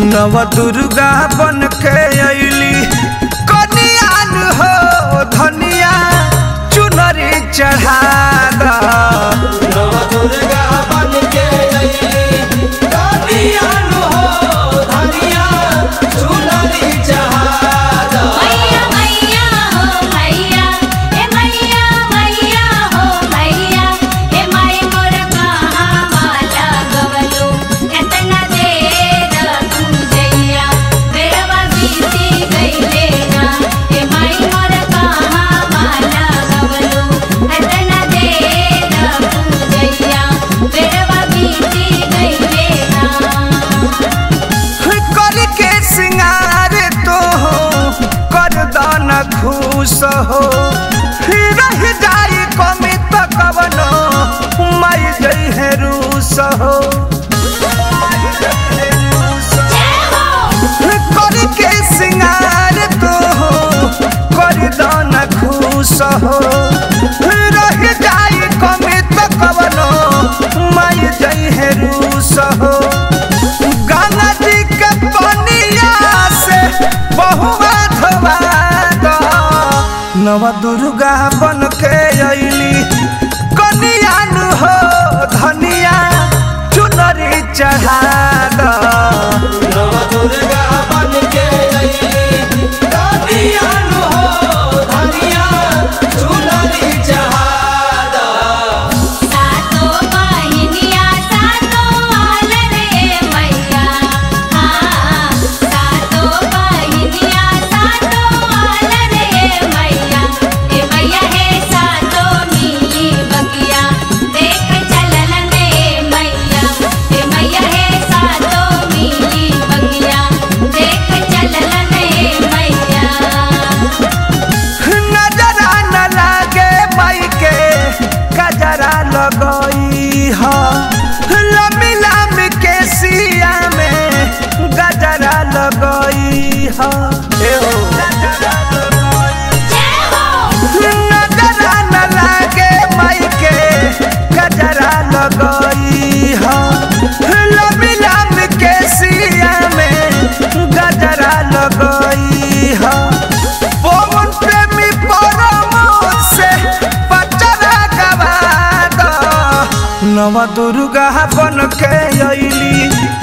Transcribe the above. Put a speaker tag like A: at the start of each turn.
A: नव दुर्गा बन के अली कनियान हो धनिया चुनरी चढ़ा दा
B: नव दुर्गा बन के अइली कनियान हो धनिया चुनरी चढ़ा
C: मैया मैया हो मैया हे मैया मैया हो मैया हे माई मोर कहाँ माला गवलो एतना देर तू जइया बेरवा बीती गइले ना हे माई मोर कहाँ माला गवलो एतना देर तू जइया बेरवा बीती गइले ना
A: कर के सिंगार तो कर दान खुश हो रह जाई कमी तो कवनो माई जई है रूस हो
C: जय हो
A: कर के सिंगार तो कर दान खुश हो रह जाई कमी तो कवनो माई जई है रूस हो गंगा जी के पनिया से बहुआ धोवा दो नव दुर्गा बन के अइली कनियान हो धनिया चुनरी चढ़ा दो
B: नव दुर्गा बन के अइली कनियान हो धनिया चुनरी चढ़ा
C: सातो बहिनिया सातो आलन रे मैया हाँ सातो बहिनिया सातो आलन रे मैया हे मैया हे सातो मिली बगिया देख चलन रे मैया हे मैया हे सातो मिली बगिया देख चलन रे मैया
A: नजरा न लागे माई के कजरा लगई ह लमी लमी के सिया में गजरा लगई ह ए हो
C: जय हो
A: नजरा न लागे माई के गजरा लगई ह लमी लमी के सिया में गजरा लगई ह पवन प्रेमी परम से पचरा गवा दो नव दुर्गा बन के अइली